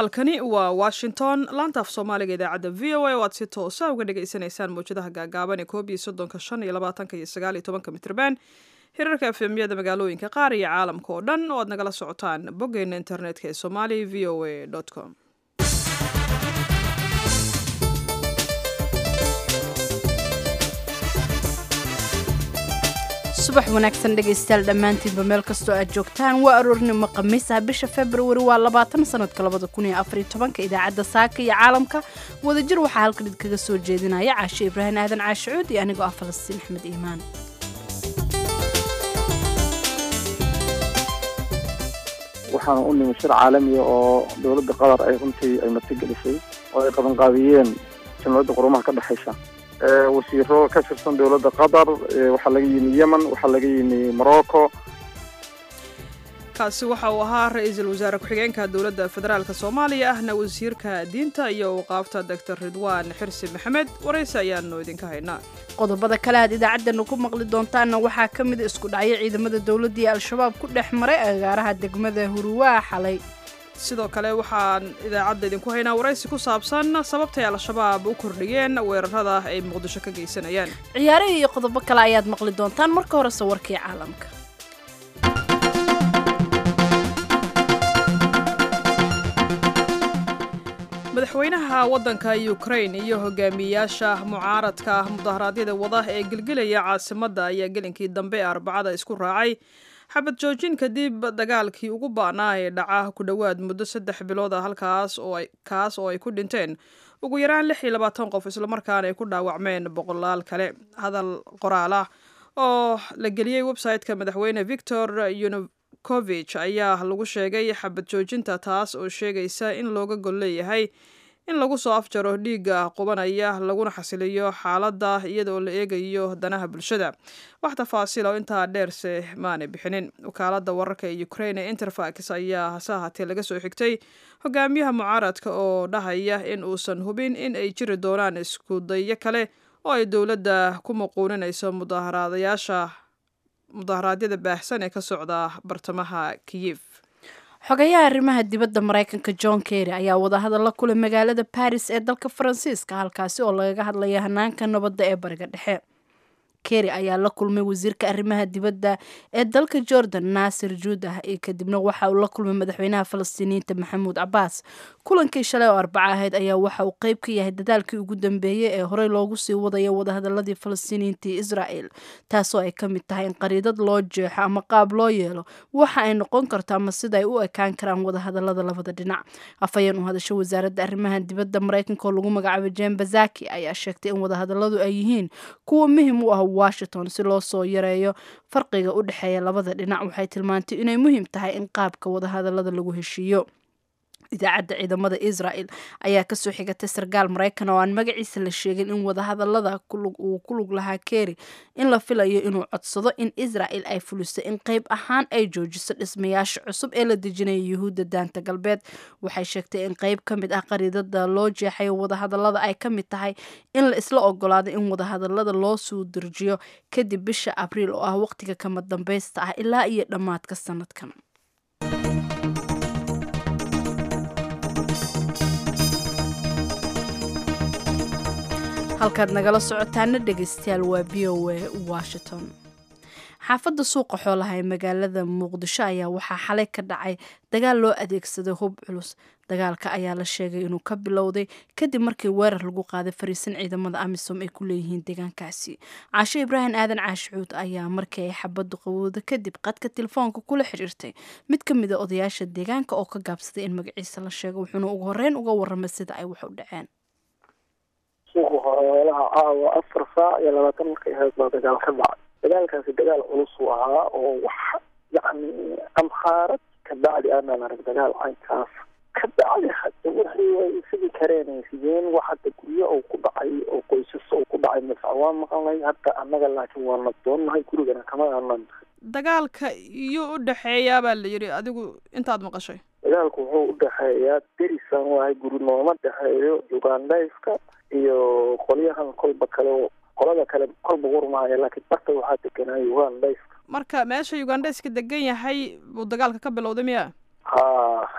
halkani waa washington laantaaf soomaaliga idaacadda v o a oo aad si toosa uga dhagaysanaysaan mawjadaha gaagaaban ee koob iyo soddonka shan iyo labaatanka iyo sagaal iyo tobanka mitrban hirarka efemyada magaalooyinka qaar iyo caalamka oo dhan oo aad nagala socotaan boggeena internetka ee somali v o a com subax wanaagsan dhegaystayaal dhammaantiinba meel kastoo aad joogtaan waa aroornimo khamiisaha bisha februari waa labaatan sanadka labada kun iyo afariyo tobanka idaacadda saaka iyo caalamka wadajir waxaa halkan idinkaga soo jeedinaya caashe ibraahim aadan caashicuud iyo anigoo ah falastiin axmed iimaan waxaana u nimi shir caalamiya oo dowladda qatar ay runtii ay martigelisay oo ay qabanqaabiyeen jamciyadda qurumaha ka dhexaysa wasiiro ka tirsan dowladda qatar waxaa laga yimi yemen waxaa laga yimi morocco kaasi waxa uu ahaa ra-iisul wasaare ku-xigeenka dowladda federaalk soomaaliya ahna wasiirka diinta iyo uqaafta doctor ridwaan xirsi maxamed waraysi ayaanu idinka haynaa qodobada kale aad idaacaddana ku maqli doontaanna waxaa ka mida isku dhacyo ciidamada dowladda iyo al-shabaab ku dhex maray agaaraha degmada huruwaa xalay sidoo kale waxaan idaacadda idinku haynaa waraysi ku saabsan sababtay al-shabaab u kordhiyeen weerarada ay muqdisho ka geysanayaan ciyaarihii iyo qodobo kale ayaad maqli doontaan marka horese warkii caalamka madaxweynaha waddanka ukrain iyo hogaamiyeyaasha mucaaradka mudaharaadyada wada ee gelgelaya caasimadda ayaa gelinkii dambe ee arbacada isku raacay xabad joojin kadib dagaalkii ugu ba'naa ee dhaca ku dhowaad muddo saddex bilood ah halkaas oo kaas oo ay ku dhinteen ugu yaraan lix iyo labaatan qof islamarkaana ay ku dhaawacmeen boqolaal kale hadal qoraal ah oo la geliyey website-ka madaxweyne victor yanukovich ayaa lagu sheegay xabad joojinta taas oo sheegaysa in looga gol leeyahay in lagu soo afjaro dhiigga qubanaya laguna xasiliyo xaaladda iyada oo la eegayo danaha bulshada wax tafaasiil oo intaa dheerse maanay bixinin wakaaladda wararka ee ukrain ee interfax ayaa hase ahaatee laga soo xigtay hogaamiyaha mucaaradka oo dhahaya in uusan hubin in ay jiri doonaan iskudayo kale oo ay dowladda ku muquuninayso mudaaharaadayaasha mudaharaadyada baahsan ee ka socda bartamaha kiyif xogayaha arrimaha dibadda maraykanka john kerry ayaa wadahadalla kule magaalada baris ee dalka faransiiska halkaasi oo lagaga hadlaya hanaanka nabadda ee bariga dhexe kerry ayaa la kulmay wasiirka arrimaha dibadda ee dalka jordan naasir juudah iyo kadibna waxa uu la kulmay madaxweynaha falastiiniyiinta maxamuud cabaas kulankii shalay oo arbaco ahayd ayaa waxa uu qeyb ka yahay dadaalkii ugu dambeeyey ee horey loogu sii wadayo wadahadaladii falastiiniyiinta iyo israa'el taasoo ay ka mid tahay in qariidad loo jeexo ama qaab loo yeelo waxa ay noqon karto ama sida ay u ekaan karaan wadahadalada labada dhinac afhayeen u hadasho wasaaradda arrimaha dibadda maraykanka oo lagu magacaabay jen bazaki ayaa sheegtay in wadahadaladu ay yihiin kuwa muhim u ah washington si loo soo yareeyo farqiga u dhexeeya labada dhinac waxay tilmaantay inay muhiim tahay in qaabka wadahadalada lagu heshiiyo idaacadda ciidamada israel ayaa kasoo xigatay sarkaal maraykan oo aan magaciisa la sheegin in wadahadalada uu ku lug lahaa keri in la filayo inuu codsado in israel ay fuliso in qeyb ahaan ay joojiso dhismayaasha cusub ee la dejinaya yuhuudda daanta galbeed waxay sheegtay in qeyb ka mid ah qariidada loo jeexayo wadahadalada ay ka mid tahay in la isla ogolaado in wadahadalada loo suu dirjiyo kadib bisha abriil oo ah waqtiga kama dambeysta ah ilaa iyo dhammaadka sanadkan halkaad nagala socotaana dhegaystayaal waa b o a washington xaafadda suuqa xoolaha ee magaalada muqdisho ayaa waxaa xalay ka dhacay dagaal loo adeegsaday hub culus dagaalka ayaa la sheegay inuu ka bilowday kadib markii weerar lagu qaaday fariisan ciidamada amisom ay ku leeyihiin deegaankaasi caasho ibraahim aadan caashicuud ayaa markii ay xabaddu qabowda kadib qadka telefoonka kula xiriirtay mid ka mid a odayaasha deegaanka oo ka gaabsaday in magaciisa la sheego wuxuuna ugu horeyn uga waramay sida ay wax u dhaceen suuqa xoolaha caawa afar saac iyo labaatan markay ahayd baa dagaal ka dhacay dagaalkaasi dagaal culus uu ahaa oo wax yacni amhaarad ka bacdi aanan arag dagaal caynkaas ka bacdi hadda wixii ay isigi kareen sideen wax hadda guryo oo ku dhacay oo qoysas oo ku dhacay masac waa maqalnay hadda annaga laakiin waa nabdoonnahay gurigana kama aanan dagaalka iyo u dhexeeyaa baa la yidhi adigu intaad maqashay dagaalku wuxuu u dhexeeyaa derisaan waahay guri nooma dhexeeyo ugandhayska iyo qolyahan kolba kale qolada kale kolba warmaayo laakiin barta waxaa deganaayo ugandhayska marka meesha ugandhayska degan yahay buu dagaalka ka bilowday miya ha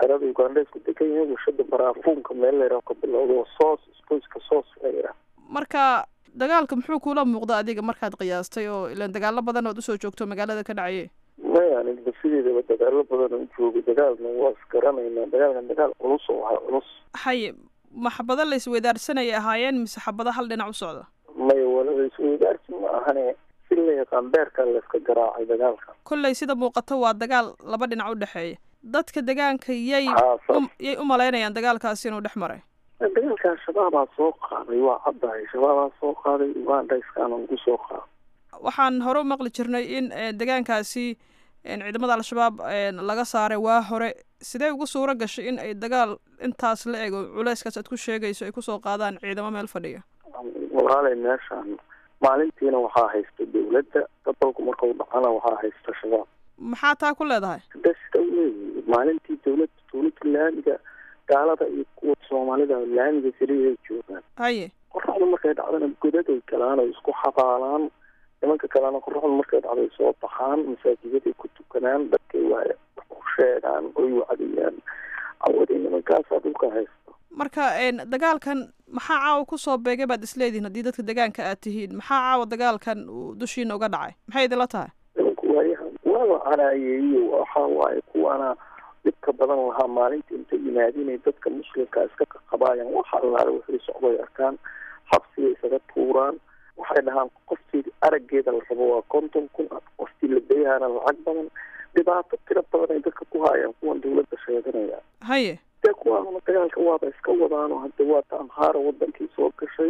xerada ugandheysku degan yahay warshada baraafuunka meel layraa ka bilowdo soos isboyska soos layraa marka dagaalka muxuu kula muuqda adiga markaad qiyaastay oo ilaan dagaalo badan ood usoo joogto magaalada ka dhacaye maya aniga sideedaba dagaalo badan u jooga dagaalna waa isgaranaynaa dagaalkan dagaal culus oo ahaa culus haye ma xabado la isweydaarsanayay ahaayeen mise xabado hal dhinac u socda maya walaba isweydaarsi ma ahane si la yaqaan beerkaa layska garaacay dagaalka kolley sida muuqato waa dagaal laba dhinac u dhexeeya dadka degaanka yay haa saas yay u malaynayaan dagaalkaasi inuu dhex maray dagaalkan shabaabaa soo qaaday waa caddahay shabaabaa soo qaaday uganda iskaana ugu soo qaaday waxaan hore u maqli jirnay in degaankaasi ciidamada al-shabaab laga saaray waa hore sidee ugu suuro gashay in ay dagaal intaas la ego culeyskaas aad ku sheegayso ay kusoo qaadaan ciidamo meel fadhiya walaalay meeshaan maalintiina waxaa haysta dawladda gobolku markau dhacana waxaa haysta shabaab maxaa taa ku leedahay de sida u leeyihi maalintii dawladda dawladda laamiga gaalada iyo kuwa soomaalida laamiga keliyaay joogaan haye qoraxdu markay dhacdana godaday galaan oo isku xabaalaan nimanka kalena qoraxdu markay dhacday soo baxaan masaajidaday ku tukanaan dadkay waa u sheegaan oy wacdiyaan awadi nimankaasaa dhulka haysta marka dagaalkan maxaa caawa kusoo beegay baad isleedihin haddii dadka degaanka aad tihiin maxaa caawa dagaalkan uu dushiina uga dhacay maxay idinla tahay nimanku waayahan waaba canaayeeyo waxa waaye kuwaana dhibka badan lahaa maalinta inta yimaadinay dadka muslimka iska qaqabaayaan waxa allaale waxay socday arkaan xabsiga isaga tuuraan waxay dhahaan qoftii araggeeda la rabo waa konton kun qoftii la beyahaana lacag badan dhibaato tiro badan ay dadka ku haayaan kuwan dawladda sheeganaya haye dee kuwaana dagaalka waaba iska wadaano hadde waata amhaara wadankii soo gashay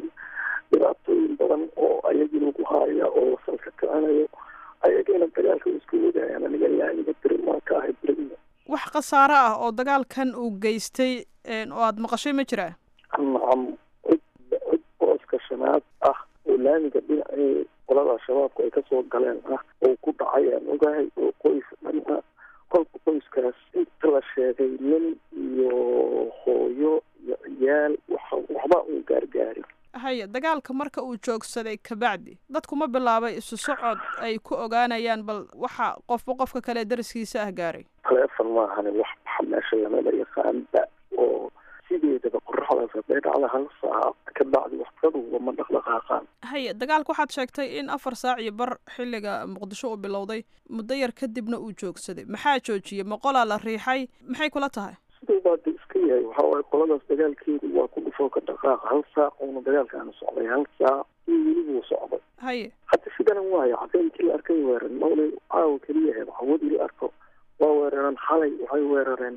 dhibaatooyin badan oo ayagii lagu haaya oo salka kicinayo ayagina dagaalka iska wadayaan aniga laamiga berimaan ka ahay berima wax khasaaro ah oo dagaalkan uu geystay oo aada maqashay ma jiraa nacam cid cid booska shanaad ah oo laamiga dhinacii qolada shabaabku ay kasoo galeen ah oo ku dhacay aan ogahay oo qoys dhan ah kolka qoyskaas inta la sheegay nin iyo hooyo iyo ciyaal waxa waxba uu gaargaarin haye dagaalka marka uu joogsaday kabacdi dadku ma bilaabay isu socod ay ku ogaanayaan bal waxa qofba qofka kale dariskiisa ah gaaray taleefon maahani wax baxa meesha lamada yaqaanba oo sideedaba qoraxdaas hadday dhacda hal saac ka bacdi waxbaduba ma dhaqdhaqaaqaan haye dagaalka waxaad sheegtay in afar saac iyo bar xilliga muqdisho uu bilowday muddo yar kadibna uu joogsaday maxaa joojiyey moqolaa la riixay maxay kula tahay siduu baa de iska yahay waxa waaye qoladaas dagaalkeedu waa ku dhufoo ka dhaqaaqa hal saac uuna dagaalkaana socday hal saac iyo welibuu socday haye hadda sidana waayo habeenkii la arkay weeran mawlay caawa keliya he hawadii la arko waa weerareen xalay waxay weerareen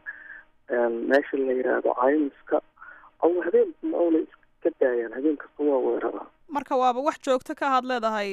meesha la yidhaahdo caymiska aw habeen mawlay iska daayaan habeen kasta waa weeraraan marka waaba wax joogto ka ahaad leedahay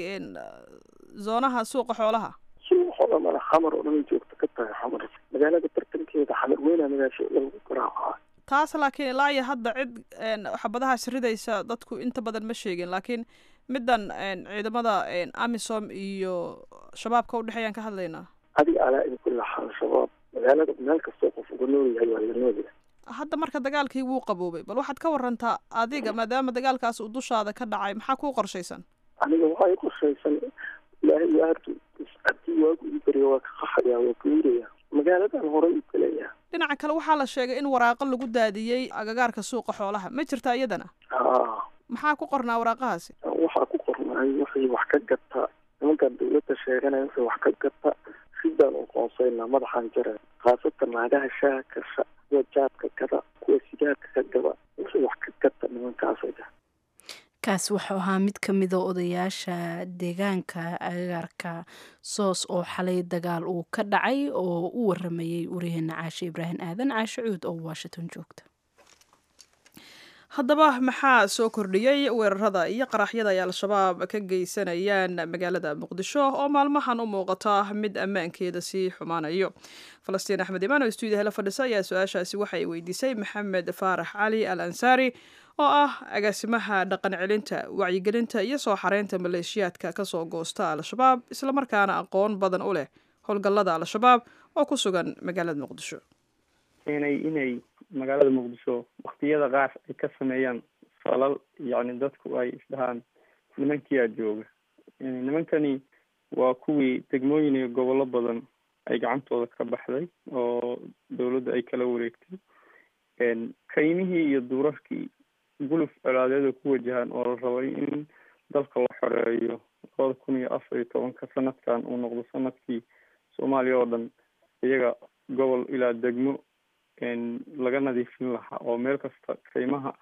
zoonaha suuqa xoolaha suuqa dhamana xamar oo dhan joogto ka tahay xamar magaalada bartankeeda xamar weyna magaasho lagu garaacaa taas laakiin ilaa iyo hadda cid xabadahaas ridaysa dadku inta badan ma sheegin laakiin middan ciidamada amisom iyo shabaabka udhexeeyaan ka hadlaynaa adiga alaa in kulla xaal shabaab magaalada meel kastoo qof uga nool yahay waa la noolyahay hadda marka dagaalkii wuu qaboobay bal waxaad ka warantaa adiga maadaama dagaalkaas uu dushaada ka dhacay maxaa kuu qorshaysan aniga waxaa i qorshaysan ilaahay waartu haddii waagu ii beriya waa ka qaxaya waa ka wiraya magaaladan horey u gelayaa dhinaca kale waxaa la sheegay in waraaqo lagu daadiyey agagaarka suuqa xoolaha ma jirta iyadana haa maxaa ku qornaa waraaqahaasi waxaa ku qornaay wixii wax ka gata nimankan dawladda sheeganaya wixii wax ka gata sidaan u qoonsaynaa madaxaan jare khaasatan naagaha shaaha kasha kuwa jaadka gada kuwa sigaarka ka gada wixii wax ka gata nimankaasaga kaas wuxuu ahaa mid ka mida odayaasha deegaanka agagaarka soos oo xalay dagaal uu ka dhacay oo u waramayey wariyaheena caashe ibraahim aadan caashe cuud oo washington joogta haddaba maxaa soo kordhiyey weerarada iyo qaraxyada ay al-shabaab ka geysanayaan magaalada muqdisho oo maalmahan u muuqata mid ammaankeeda sii xumaanayo falastiin axmed imaan oo stuudiyaha la fadhisa ayaa su-aashaasi waxay weydiisay maxamed faarax cali al ansaari oo ah agaasimaha dhaqan celinta wacyigelinta iyo soo xareynta maleeshiyaadka kasoo goosta al-shabaab islamarkaana aqoon badan u leh howlgallada al-shabaab oo ku sugan magaalada muqdisho keenay inay magaalada muqdisho waktiyada qaar ay ka sameeyaan falal yacni dadku ay isdhahaan nimankiyaa jooga nimankani waa kuwii degmooyin iyo gobollo badan ay gacantooda ka baxday oo dowladda ay kala wareegtay kaymihii iyo duurarkii guluf colaadeeda ku wajahan oo la rabay in dalka la xoreeyo labada kun iyo afar iyo tobanka sanadkan uu noqdo sanadkii soomaaliya oo dhan iyaga gobol ilaa degmo laga nadiifin lahaa oo meel kasta kaymaha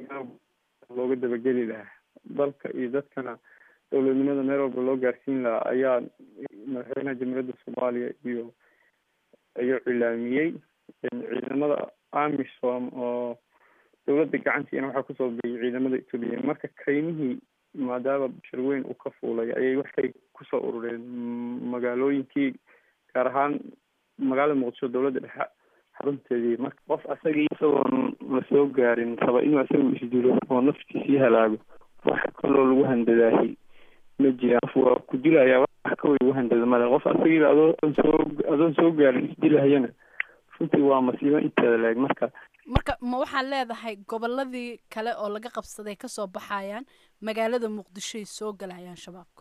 looga dabageli lahaa dalka iyo dadkana dowladnimada meel walba loo gaarsiin lahaa ayaa madaxweynaha jamhuuriyadda soomaaliya iyo ayuu cilaamiyey ciidamada amisom oo dowladda gacantiina waxaa kusoo biyay ciidamada etoobiya marka kaymihii maadaama bashir weyn uu ka fuulay ayay waxay kusoo urureen magaalooyinkii gaar ahaan magaalada muqdisho dowladda dhexe xarunteedii marka qof asagii isagoon lasoo gaarin raba inuu isagu isdilo oo naftiisii halaago wax kaloo lagu handadaahi ma jiraan qof waa ku dilayaa wax kaway lagu handada male qof asagiiba adoon soo adoon soo gaarin isdilahayana runtii waa masiibo inteeda leeg marka marka ma waxaad leedahay goboladii kale oo laga qabsaday kasoo baxayaan magaalada muqdishoay soo galayaan shabaabka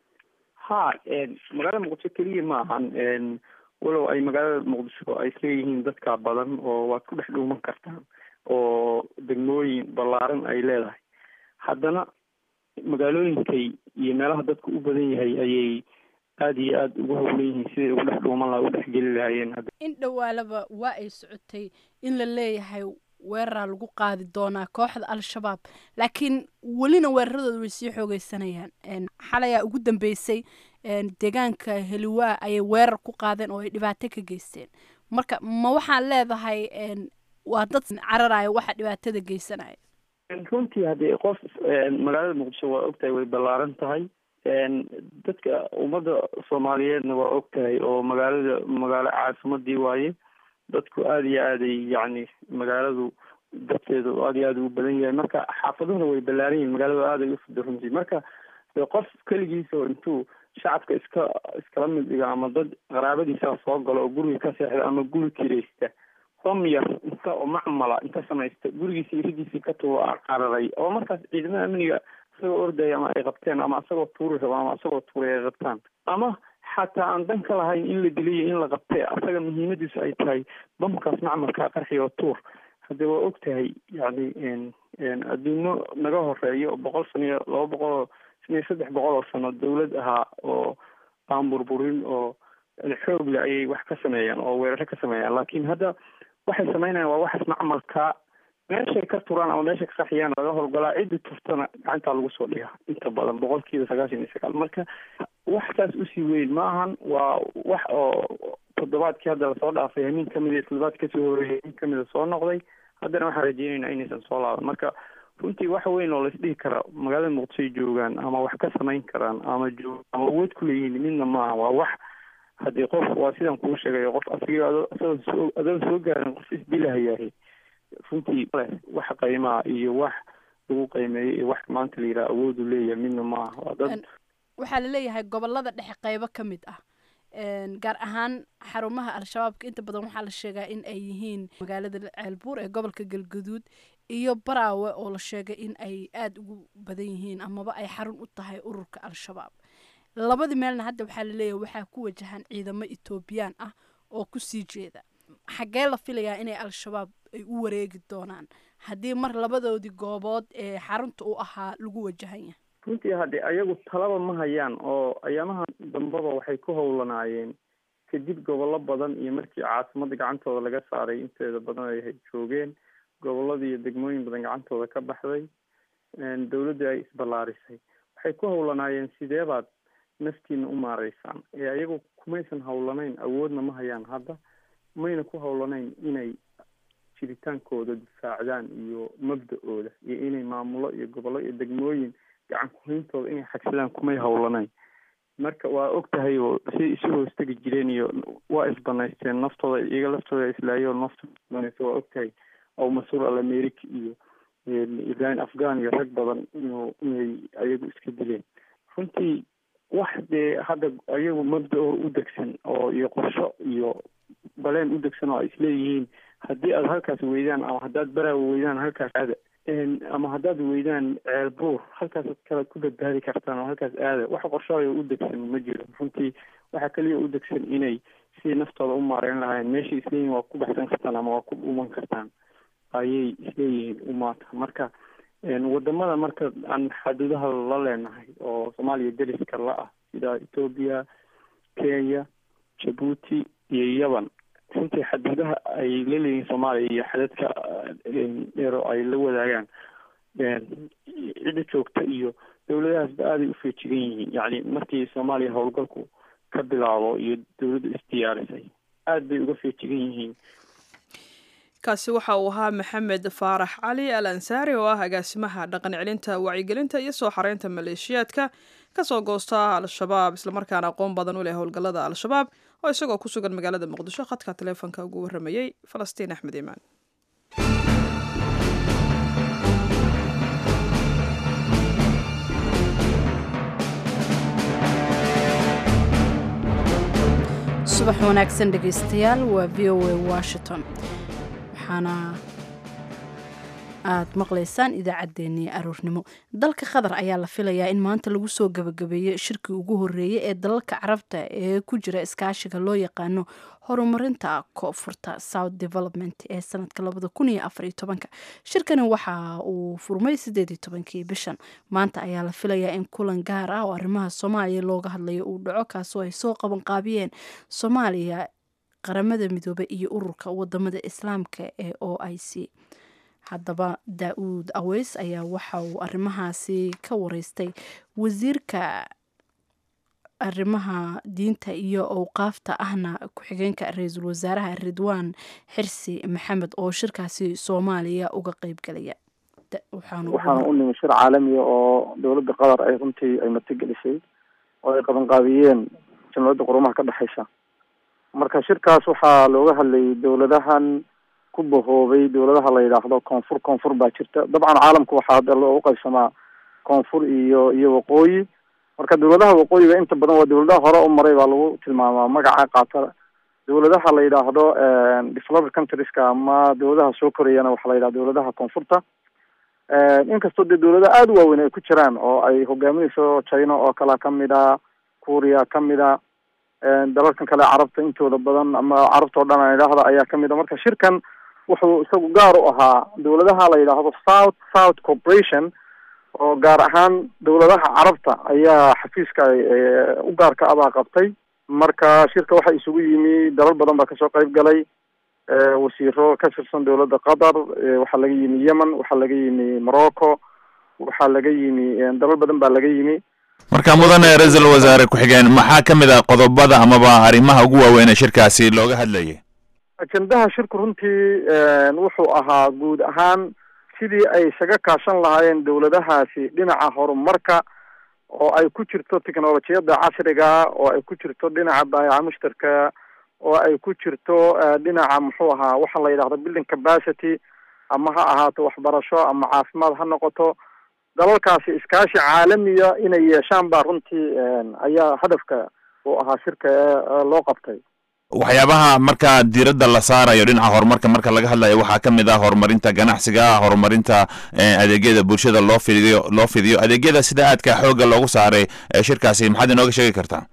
ha magaalada muqdisho keliya ma ahan walow ay magaalada muqdisho ay isleeyihiin dadka badan oo waad ku dhex dhuuman kartaan oo degmooyin ballaaran ay leedahay haddana magaalooyinkay iyo meelaha dadku u badan yahay ayay aada iyo aada ugu howlan yihiin siday ugu dhex dhuuman laha u dhex geli lahaayeen in dhowaalaba waa ay socotay in la leeyahay weeraraa lagu qaadi doonaa kooxda al-shabaab laakiin welina weeraradooda way sii xoogeysanayaan xalayaa ugu dambeysay deegaanka heliwaa ayay weerar ku qaadeen oo ay dhibaato ka geysteen marka ma waxaad leedahay waa dad cararaya waxa dhibaatada geysanaya runtii haddii qof magaalada muqdisho waa ogtahay way ballaaran tahay dadka ummadda soomaaliyeedna waa ogtahay oo magaalada magaalo caasimadii waaye dadku aada iyo aaday yacni magaaladu dadkeedu aada iyo aada ugu badan yahay marka xaafaduhuna way ballaaran yihin magaaladu aada ay ufida runtii marka qof keligiisa oo intuu shacabka iska iskala mid dhiga ama dad qaraabadiisa soo galo oo guriga ka seexda ama guri kiraysta hom yar inta oo macmala inta samaysta gurigiisa iridiisii ka tugo cararay oo markaas ciidamada amniga isagoo ordaya ama ay qabteen ama isagoo tuuri rabo ama isagoo tuuray ay qabtaan ama xataa aan dan ka lahayn in la diliyo in la qabtee asaga muhiimadiisu ay tahay bamkaas macmalkaa qarxi oo tuur hadde waa og tahay yacni adduumo naga horeeyo oo boqol sano iyo laba boqol oo shan iyo saddex boqol oo sano dawlad ahaa oo aan burburin oo xoog le ayay wax ka sameeyaan oo weeraro ka sameeyaan laakiin hadda waxay sameynayaan waa waxaas macmalkaa meeshay ka turaan ama meeshay ka qaxiyaan laga howlgalaa ciddi turtana gacantaa lagu soo dhiga inta badan boqolkiiba sagaashan iyo sagaal marka wax saas usii weyn ma ahan waa wax oo toddobaadkii hadda lasoo dhaafay hamin kamid iyo toddobaad kasoo horeeyay hamin kamida soo noqday haddana waxaan rajeynaynaa inaysan soo laaban marka runtii wax weyn oo laisdhihi kara magaalada muqdishoy joogaan ama wax ka samayn karaan ama joog ama awood ku leeyihiin midna maaha waa wax haddii qof waa sidaan kuu sheegayo qof asiga ado isagoon soo adoon soo gaarin qof isdilahayahay runtii wax qiimaa iyo wax lagu qiimeeyo iyo wax maanta la yidhaha awoodu leeyahay midna ma aha waa dad waxaa laleeyahay gobolada dhexe qeybo ka mid ah gaar ahaan xarumaha al-shabaabka inta badan waxaa la sheegaa in ay yihiin magaalada ceelbuur ee gobolka galgaduud iyo baraawe oo la sheegay in ay aada ugu badan yihiin amaba ay xarun u tahay ururka al-shabaab labadii meelna hadda waxaa laleeyahay waxaa ku wajahan ciidamo etoobiyaan ah oo kusii jeeda xaggee la filayaa inay al-shabaab ay u wareegi doonaan haddii mar labadoodii goobood ee xarunta u ahaa lagu wajahan yahay runtii haddii ayagu talaba ma hayaan oo ayaamaha dambaba waxay ku howlanaayeen kadib gobollo badan iyo markii caasimadda gacantooda laga saaray inteeda badan ay joogeen gobolladii iyo degmooyin badan gacantooda ka baxday dawladdii ay isballaarisay waxay ku howlanaayeen sideebaad naftiina u maareysaan ee ayagu kumaysan howlanayn awoodna ma hayaan hadda mayna ku howlanayn inay jiritaankooda difaacdaan iyo mabda-ooda iyo inay maamulo iyo gobollo iyo degmooyin gacan kuhayntooda inay xagsadaan kumay howlanayn marka waa og tahay oo siday isu hoostegi jireen iyo waa isbanaysteen naftooda iyaga laftooda islaayo naftooda waa og tahay aw mas-uul al america iyo ibrahim afghan iyo rag badan inu inay ayagu iska dileen runtii wax dee hadda ayagu mabda-oo u degsan oo iyo qorsho iyo baleen u degsan oo ay isleeyihiin haddii aad halkaas weydaan ama haddaad baraawa weydaan halkaas aada ama haddaad weydaan ceelbuur halkaasaad kala ku badbaadi kartaan oo halkaas aada wax qorshooyo u degsan ma jiro runtii waxaa keliya u degsan inay sidii naftooda u maareyn lahayn meeshay isleeyihin waa ku baxsan kartaan ama waa ku dhuuman kartaan ayay isleeyihiin umaata marka wadamada marka aan xaduudaha la leenahay oo soomaaliya deriska la ah sida ethoobia kenya jabuuti iyo yaban runtii xaduudaha ay la leeyihiin soomaaliya iyo xadadka dheero ay la wadaagaan cidda joogta iyo dawladahaasba aaday u feejigan yihiin yacni markii soomaaliya howlgalku ka bilaabo iyo dawladdu isdiyaarisay aad bay uga feejigan yihiin kaasi waxa uu ahaa maxamed faarax cali al ansaari oo ah agaasimaha dhaqan celinta wacyigelinta iyo soo xareynta maleeshiyaadka kasoo goosta al-shabaab islamarkaana aqoon badan u leh howlgallada al-shabaab oo isagoo ku sugan magaalada muqdisho khadka taleefonka ugu warramayey falastiin axmed iimaan subax wanaagsan dhegaystayaal waa v o a washington waxaana aad maqlaysaan idaacaddeenii aroornimo dalka qatar ayaa la filayaa in maanta lagu soo gabagabeeyo shirkii ugu horreeyey ee dalalka carabta ee ku jira iskaashiga loo yaqaano horumarinta koonfurta south development ee sanadka labada kun iyo afar iyo tobanka shirkani waxa uu furmay sideed iyo tobankii bishan maanta ayaa la filayaa in kulan gaar ah oo arrimaha soomaaliya looga hadlayo uu dhaco kaasoo ay soo qaban qaabiyeen soomaaliya qaramada midoobe iyo ururka wadamada islaamka ee o i c haddaba daa-uud aweys ayaa waxa uu arrimahaasi ka wareystay wasiirka arrimaha diinta iyo owqaafta ahna ku-xigeenka ra-iisul wasaaraha ridwaan xirsi maxamed oo shirkaasi soomaaliya uga qeybgalaya waxaana u nimi shir caalamiya oo dowladda qatar ay runtii ay matagelisay oo ay qabanqaabiyeen jamciyadda qurumaha ka dhexeysa marka shirkaas waxaa looga hadlayay dowladahan ku bahoobay dowladaha la yidhaahdo koonfur koonfur baa jirta dabcan caalamku waxaa hadda loogu qaybsamaa koonfur iyo iyo waqooyi marka dowladaha waqooyiga inta badan waa dowladaha hore u maray baa lagu tilmaamaa magaca qaata dowladaha la yidhaahdo developed countrieska ama dowladaha soo korayana waxaa la yidhahda dowladaha koonfurta inkastoo dee dowladaha aada u waaweyn ay ku jiraan oo ay hogaaminayso china oo kalea kamid a kuuriya kamid a dalalkan kale carabta intooda badan ama carabta o dhan aan idhaahda ayaa kamid a marka shirkan wuxuu isagu gaar u ahaa dowladaha la yidhaahdo south south corporation oo gaar ahaan dowladaha carabta ayaa xafiiska u gaarka abaa qabtay marka shirka waxaa isugu yimi dalal badan baa kasoo qayb galay wasiiro ka tirsan dowladda qatar waxaa laga yimi yemen waxaa laga yimi morocco waxaa laga yimi dalal badan baa laga yimi marka mudane ra-iisul wasaare ku-xigeen maxaa kamid ah qodobada amaba arrimaha ugu waaweyn ee shirkaasi looga hadlayay ajendaha shirku runtii wuxuu ahaa guud ahaan sidii ay isaga kaashan lahaayeen dowladahaasi dhinaca horumarka oo ay ku jirto technolojiyadda casriga oo ay ku jirto dhinaca baayaca mushtarka oo ay ku jirto dhinaca muxuu ahaa waxa la yidhahdo building capacity ama ha ahaato waxbarasho ama caafimaad ha noqoto dalalkaasi iskaashi caalamiya inay yeeshaan baa runtii ayaa hadafka uu ahaa shirka loo qabtay waxyaabaha marka diiradda la saarayo dhinaca horumarka marka laga hadlayo waxaa kamid ah horumarinta ganacsiga horumarinta adeegyada bulshada loo fidiyo loo fidiyo adeegyada sida aadka xoogga loogu saaray shirkaasi maxaad inooga sheegi kartaa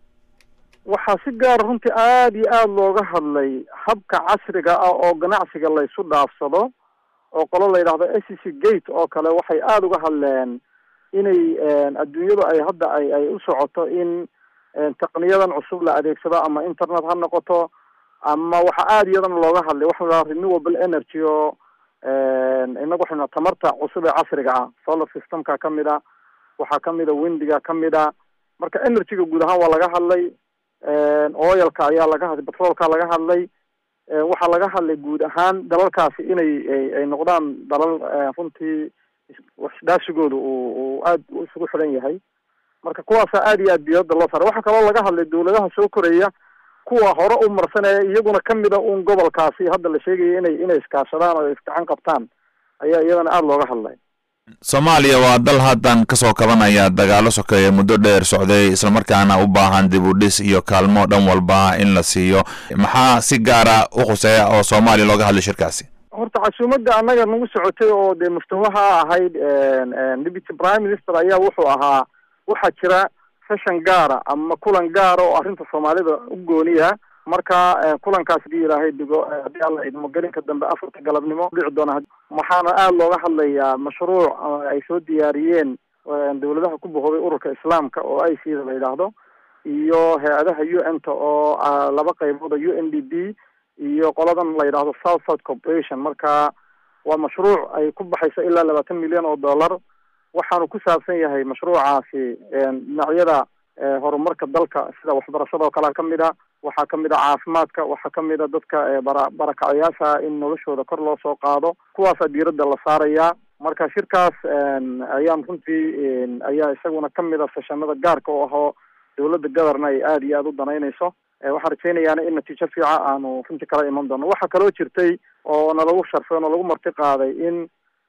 waxaa si gaara runtii aada iyo aada looga hadlay habka casriga ah oo ganacsiga laysu dhaafsado oo qolo la yidhahdo s c gate oo kale waxay aada uga hadleen inay adduunyadu ay hadda ay ay u socoto in taqniyadan cusub la adeegsado ama internet ha noqoto ama waxa aada iyadana looga hadlay waxa la renewable energy oo inagu waxaynu tamarta cusub ee casriga ah solar systemka kamid a waxaa kamid a windiga kamid a marka energyga guud ahaan waa laga hadlay oilka ayaa laga hadlay petrolka laga hadlay waxaa laga hadlay guud ahaan dalalkaasi inay ay noqdaan dalal runtii waxdhaasigooda uu uu aada isugu xiran yahay marka kuwaasa aada iyo aad diyadda loo saaray waxaa kaloo laga hadlay dowladaha soo koraya kuwa hore u marsanaya iyaguna kamid a un gobolkaasi hadda la sheegaya inay inay iskaashadaan oo isgacan qabtaan ayaa iyadana aada looga hadlay soomaaliya waa dal haddan kasoo kabanaya dagaalo sokeeye muddo dheer socday islamarkaana u baahan dib u dhis iyo kaalmo dhan walba in la siiyo maxaa si gaara u khuseeya oo soomaaliya looga hadlay shirkaasi horta casuumadda annaga nagu socotay oo dee muftawaha ahayd deputy prime minister ayaa wuxuu ahaa waxaa jira session gaara ama kulan gaara oo arrinta soomaalida u gooniya marka kulankaas hadii ilaahay digo haddii alla idmo gelinka dambe afarta galabnimo dhici doona waxaana aada looga hadlayaa mashruuc ay soo diyaariyeen dawladaha ku boqoday ururka islaamka oo i c da la yidhaahdo iyo hay-adaha u n ta oo laba qaybooda u n d b iyo qoladan la yidhaahdo south south corporation marka waa mashruuc ay ku baxayso ilaa labaatan milyan oo dollar waxaanu ku saabsan yahay mashruucaasi dhinacyada horumarka dalka sida waxbarashada oo kalea kamid a waxaa kamid a caafimaadka waxaa kamid a dadka bara barakacayaasha in noloshooda kor loo soo qaado kuwaasaa diiradda la saarayaa marka shirkaas ayaan runtii ayaa isaguna kamid a seshanada gaarka oo ahoo dawladda governa ay aada iyo aada u danaynayso waxaan rajaynayaana in natiijo fiica aanu runtii kala iman doono waxaa kaloo jirtay oo nalagu sharfay oo nalagu marti qaaday in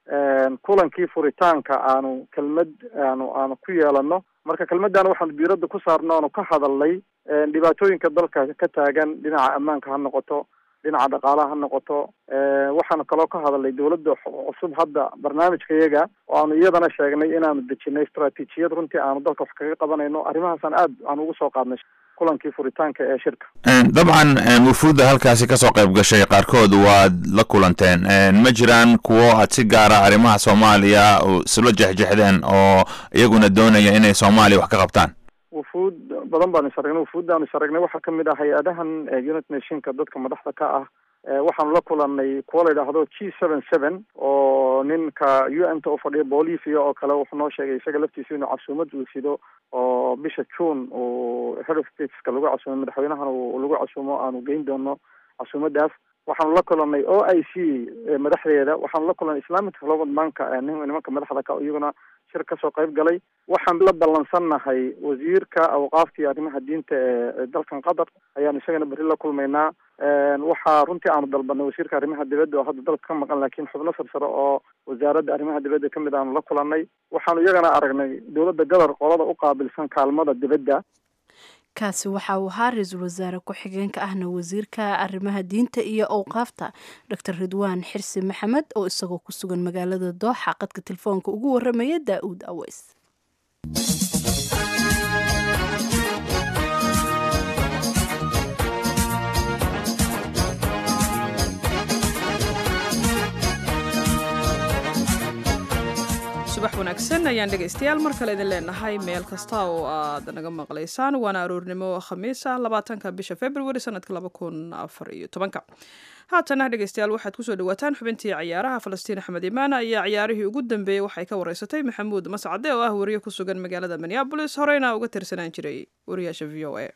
kulankii furitaanka aanu kelmad aanu aanu ku yeelano marka kelmaddan waxaanu diiradda ku saarno aanu ka hadalnay dhibaatooyinka dalka ka taagan dhinaca ammaanka ha noqoto dhinaca dhaqaalaha ha noqoto waxaanu kaloo ka hadalnay dawladda cusub hadda barnaamijka iyaga oo aanu iyadana sheegnay inaanu dejinay istraatiijiyad runtii aanu dalka wax kaga qabanayno arrimahaasaan aad aan ugu soo qaadnay kulankii furitaanka ee shirka dabcan wufuudda halkaasi kasoo qayb gashay qaarkood waad la kulanteen ma jiraan kuwo aad si gaara arrimaha soomaaliya isla jexjexdeen oo iyaguna doonaya inay soomaaliya wax ka qabtaan wufuud badan baanu is aragnay wufuuddaanu is aragnay waxaa kamid ah hay-adahan unit nationka dadka madaxda ka ah waxaanu la kulanay kuwa la yidhaahdo g seven seven oo ninka u n ta u fadhiya bolivia oo kale wuxuu noo sheegay isaga laftiisa inuu casuumad uu sido oo bisha june uu head of stateska lagu casuumo madaxweynahana lagu casuumo aanu geyn doono casuumadaas waxaanu la kulanay o i c madaxdeeda waxaanu la kulanay islamic development banka nimanka madaxda ka iyaguna shir kasoo qayb galay waxaan la ballansannahay wasiirka awqaafta iyo arrimaha diinta ee dalkan qatar ayaanu isagana berri la kulmaynaa waxaa runtii aanu dalbanay wasiirka arrimaha dibadda oo hadda dalka ka maqan laakiin xubno sarsare oo wasaaradda arrimaha dibadda kamid aanu la kulanay waxaanu iyagana aragnay dawladda gadar qolada u qaabilsan kaalmada dibadda kaasi waxa uu ahaa ra-iisul wasaare ku-xigeenka ahna wasiirka arrimaha diinta iyo owqaafta doctor ridwaan xirsi maxamed oo isagoo ku sugan magaalada dooxa qadka telefoonka ugu waramaya daa-uud aweys subax wanaagsan ayaan dhegaystayaal mar kale idin leenahay meel kasta oo aad naga maqlaysaan waana aroornimo khamiis ah labaatanka bisha february sanadka laba kun afar iyo tobanka haatana dhegaystayaal waxaad kusoo dhawaataan xubintii ciyaaraha falastiin axmed imaana ayaa ciyaarihii ugu dambeeyey waxay ka wareysatay maxamuud mascade oo ah wariye ku sugan magaalada minneabolis horeyna uga tirsanaan jiray wariyaasha v o a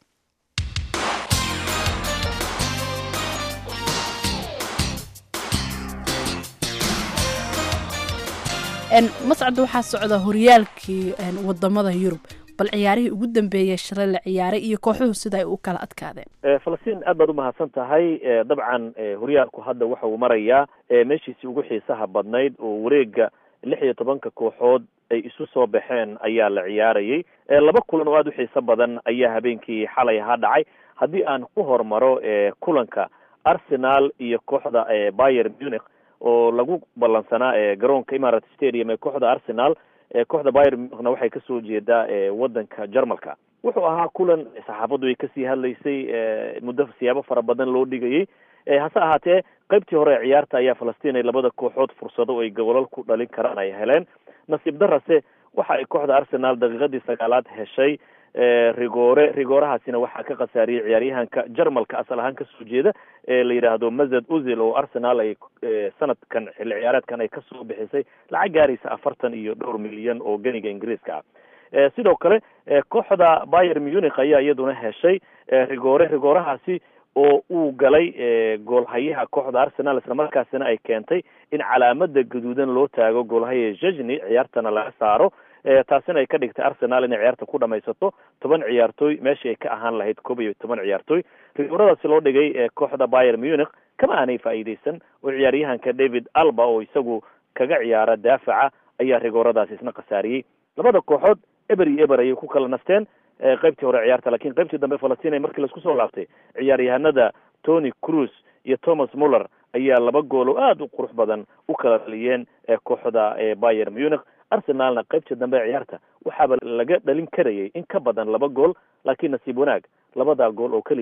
mascadda waxaa socda horyaalkii wadamada yurub bal ciyaarihii ugu dambeeyey shalay la ciyaaray iyo kooxuhu sida ay u kala adkaadeen falastiin aad baad umahadsan tahay dabcan horyaalku hadda waxa uu marayaa meeshiisii ugu xiisaha badnayd oo wareega lix iyo tobanka kooxood ay isu soo baxeen ayaa la ciyaarayay laba kulan oo aada u xiiso badan ayaa habeenkii xalay ahaa dhacay haddii aan ku hormaro kulanka arsenal iyo kooxda bayer munich oo lagu ballansanaa garoonka imarat stadium ee kooxda arsenal kooxda bayer munichna waxay kasoo jeedaa wadanka jarmalka wuxuu ahaa kulan saxaafaddu ay kasii hadlaysay muddo siyaabo fara badan loo dhigayay hase ahaatee qaybtii hore ee ciyaarta ayaa falastiin ay labada kooxood fursado ay gobolal ku dhalin karaan ay heleen nasiib darase waxa ay kooxda arsenal daqiiqadii sagaalaad heshay rigoore rigoorahaasina waxaa ka khasaariyey ciyaaryahanka jarmalka asal ahaan kasoo jeeda ee la yidhaahdo mazed uzil oo arsenal ay sanadkan xilli ciyaareedkan ay kasoo bixisay lacag gaaraysa afartan iyo dhowr milyan oo ganiga ingiriiska ah sidoo kale kooxda bayer munich ayaa iyaduna heshay rigoore rigoorahaasi oo uu galay goolhayaha kooxda arsenal isla markaasina ay keentay in calaamada gaduudan loo taago goolhaya jejni ciyaartana laga saaro taasina ay ka dhigtay arsenal inay ciyaarta ku dhamaysato toban ciyaartooy meeshii ay ka ahaan lahayd koob iyo toban ciyaartooy rigooradaasi loo dhigay kooxda bayer munich kama aanay faa'iideysan oo ciyaaryahanka david alba oo isagu kaga ciyaara daafaca ayaa rigooradaasi isna khasaariyey labada kooxood eber iyo eber ayay ku kala nasteen qaybtii hore ciyaarta lakin qaybtii dambe falastiin markii laisku soo laabtay ciyaaryahanada tony cruz iyo thomas muller ayaa laba gool oo aada u qurux badan u kala dhaliyeen kooxda bayer munich arsenalna qaybtii dambe ciyaarta waxaaba laga dhalin karayay in ka badan laba gool laakiin nasiib wanaag labada gool oo keliya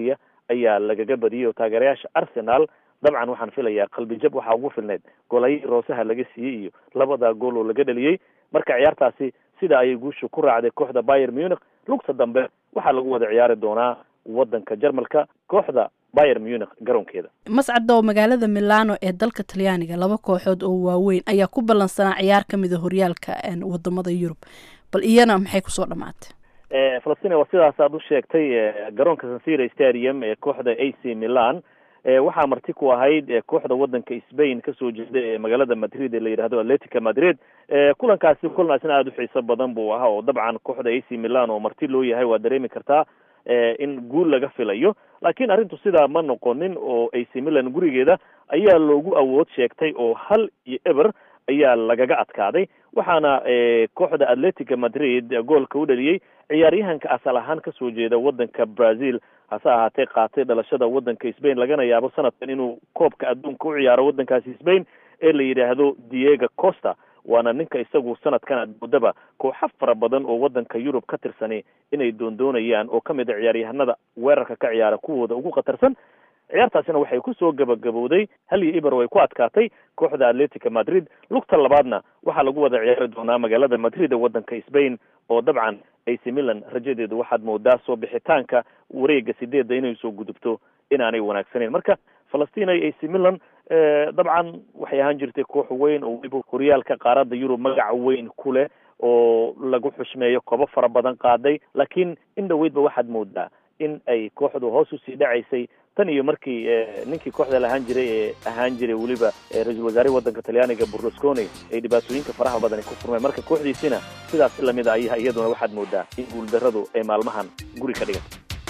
ayaa lagaga badiyey oo taageerayaasha arsenal dabcan waxaan filayaa qalbijab waxaa ugu filneyd golay roosaha laga siiyey iyo labada gool oo laga dhaliyey marka ciyaartaasi sida ayay guusha ku raacday kooxda bayer munich lugta dambe waxaa lagu wada ciyaari doonaa wadanka jarmalka kooxda bayer munich garoonkeeda mascadoo magaalada milano ee dalka talyaaniga laba kooxood oo waaweyn ayaa ku ballansanaa ciyaar ka mida horyaalka wadamada yurub bal iyana maxay kusoo dhamaatay falastiin waa sidaas aad u sheegtay garoonka sansira stadium ee kooxda a c milan waxaa marti ku ahayd kooxda wadanka spain kasoo jeeda ee magaalada madrid ee la yidhahdo atletica madrid kulankaasi kulankaasina aada u xiiso badan buu ahaa oo dabcan kooxda a c milan oo marti loo yahay waa dareemi kartaa in guul laga filayo laakiin arrintu sidaa ma noqonin oo a c milan gurigeeda ayaa loogu awood sheegtay oo hal iyo eber ayaa lagaga adkaaday waxaana kooxda atletica madrid goolka u dhaliyey ciyaaryahanka asal ahaan kasoo jeeda wadanka brazil hase ahaatee qaatay dhalashada wadanka spain lagana yaabo sanadkan inuu koobka adduunka u ciyaaro wadankaasi spain ee la yidhaahdo diego costa waana ninka isagu sanadkan admoodaba kooxo fara badan oo wadanka yurub ka tirsani inay doondoonayaan oo kamid a ciyaaryahanada weerarka ka ciyaara kuwooda ugu khatarsan ciyaartaasina waxay kusoo gabagabowday hal iyo iber way ku adkaatay kooxda atletica madrid lugta labaadna waxaa lagu wada ciyaari doonaa magaalada madrid ee wadanka spain oo dabcan ac milan rajadeedu waxaad moodaa soo bixitaanka wareega sideedda inay soo gudubto inaanay wanaagsaneyn marka falastiin ay ac milan dabcan waxay ahaan jirtay koox weyn oo weliba horyaalka qaaradda yurub magaca weyn ku leh oo lagu xushmeeyo kobo fara badan qaaday laakiin in dhaweydba waxaad moodaa in ay kooxdu hoos usii dhacaysay tan iyo markii ninkii kooxda lahaan jiray ee ahaan jiray weliba ra-iisul wasaare wadanka talyaaniga burlusconi ay dhibaatooyinka faraha badan ay ku furmeen marka kooxdiisina sidaas lamid a ayaa iyaduna waxaad moodaa in guuldarradu ay maalmahan guri ka dhigan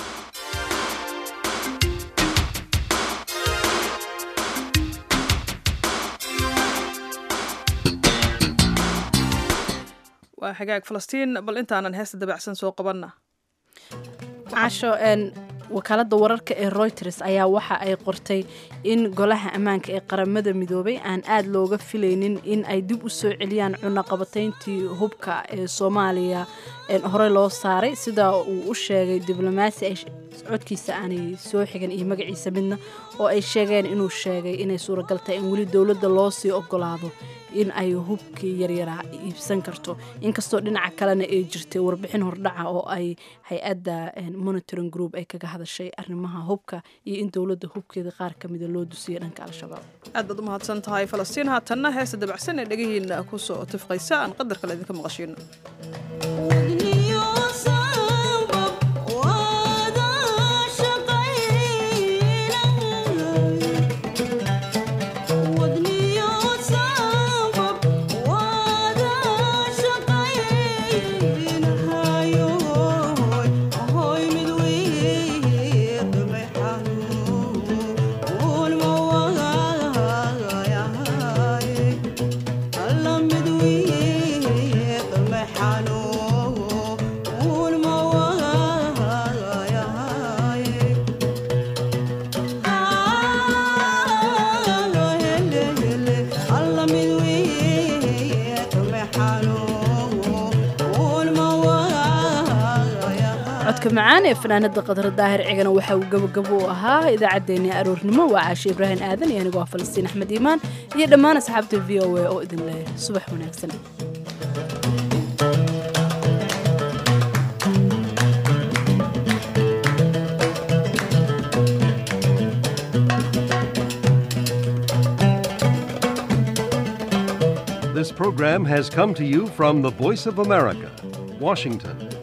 waa xagaag falastiin bal intaanan heesta dabacsan soo qabanna casho wakaalada wararka ee reuters ayaa waxa ay qortay in golaha ammaanka ee qaramada midoobay aan aada looga filaynin in ay dib u soo celiyaan cunaqabatayntii hubka ee soomaaliya horey loo saaray sida uu u sheegay diblomaasi ay codkiisa aanay soo xigan iyo magaciisa midna oo ay sheegeen inuu sheegay inay suuragal tahay in weli dowladda loo sii ogolaado in ay hubkii yaryaraa iibsan karto inkastoo dhinaca kalena ay jirtay warbixin hordhaca oo ay hay-adda monitoring group ay kaga hadashay arrimaha hubka iyo in dowladda hubkeeda qaar ka mida loo dusiyay dhanka al-shabaab aad baad u mahadsan tahay falastiin haatanna heesta dabacsan ee dhegihiina kusoo tifqaysa aan qadar kale idinka maqashiino codka macaan ee fanaanada qadar daahir cigana waxa uu gabagabo u ahaa idaacaddeenii aroornimo waa caashe ibraahim aadan iyo anigoo ah falastiin axmed iimaan iyo dhammaan asxaabta v o a oo idin leh subax wanaagsan This program has come to you from the Voice of America, Washington.